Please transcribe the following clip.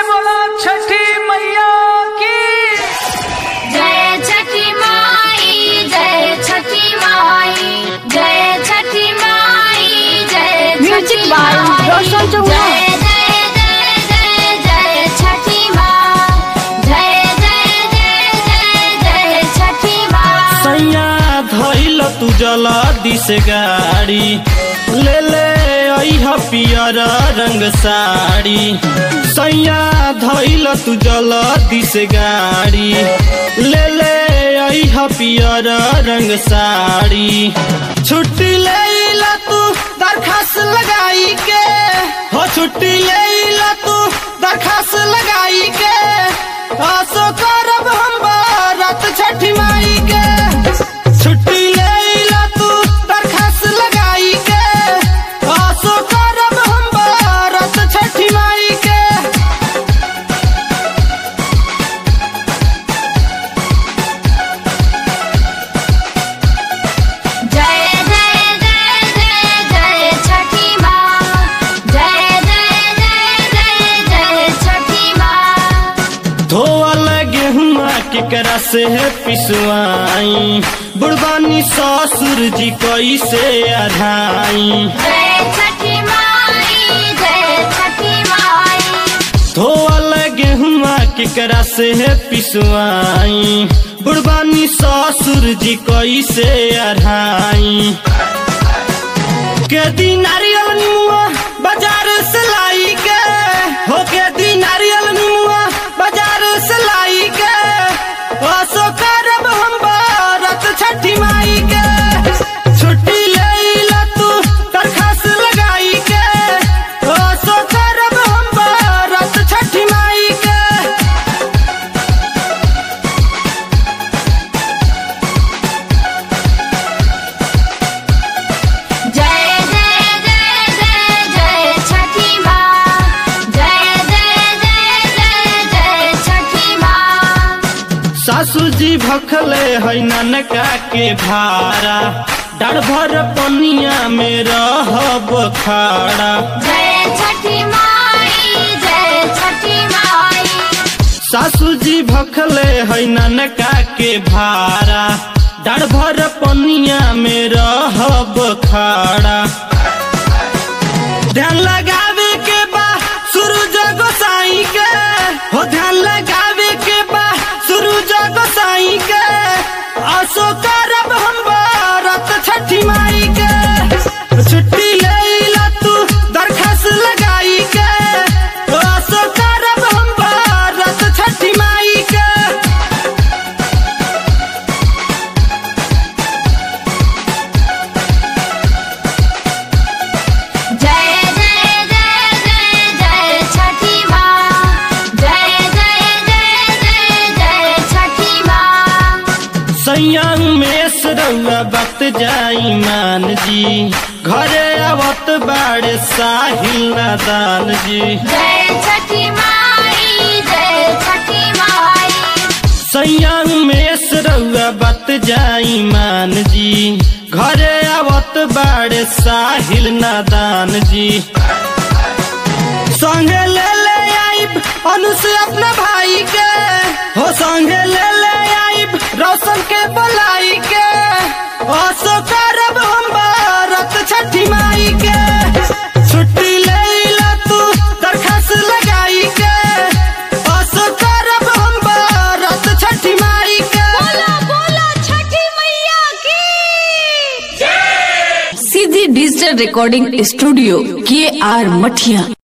बोला छठी मैया की जय छठी माई जय छठी माई जय छठी माई जय Music Chhathi by Mai. Roshan Chauhan. जय जय जय जय जय छठी माँ जय जय जय जय जय छठी माँ सैया धैल तू जला दिस गाड़ी ले ले अइह पियर रंग साड़ी सैया धैल तू जला दिस गाड़ी ले ले अइह पियर रंग साड़ी छुट्टी ले ला तू दरखास्त लगाई के हो छुट्टी ले ला तू दरखास्त लगाई के आसो करब हम बारात छठी माई के छुट्टी ले ला तू दरखास्त लगाई के आसो करब हम बारात छठी माई के जय जय जय जय जय छठी माँ जय जय जय जय जय छठी माँ धोवल गेहुआ केकरा से है पिसवाई बुढ़बानी ससुर जी कैसे अढ़ाई जय छठी माई जय छठी माई धोवल गेहुआ केकरा से है पिसवाई बुढ़बानी ससुर जी कैसे अढ़ाई के दी नारियल निमुआ बाजार से लाई के हो के दी नारियल निमुआ बाजार से लाई के असो करब हम बारत छठी माई के छुट्टी ले ला तू दरखास्त लगाई के असो करब हम बारत छठी माई के जय जय जय जय जय छठी माँ जय जय जय जय जय छठी माँ सासू जी भखले है ननका के भारा डर भर पनिया में रहब खाड़ा जय छठी माई जय छठी माई सासू जी भखले है ननका के भारा डर भर पनिया में रहब खाड़ा ध्यान लगावे के बा सूरज गोसाई के हो ध्यान लगावे के बा सूरज गोसाई के आसो करब हम बारत छठी माई के छुट्टी ले ला तू दरखास्त लगाई के आसो करब हम बारत छठी माई के जय जय जय जय जय छठी माँ जय जय जय जय जय छठी माँ संयम में सरौआ वक्त जाई मान जी घरे आवत बाड़े साहिल नादान जी जय छठी माई जय छठी माई संयम में सरौआ वक्त जाई मान जी घरे आवत बाड़े साहिल नादान जी संगे ले ले आइब अनु से अपना भाई के हो संगे ले ले आइब रोशन के बुलाई के असो करब हम बारत छठी माई के छुट्टी ले ला तू दरखास्त लगाई के असो करब हम बारत छठी माई के बोला बोला छठी मैया की सीधी डिजिटल रिकॉर्डिंग स्टूडियो के आर मठिया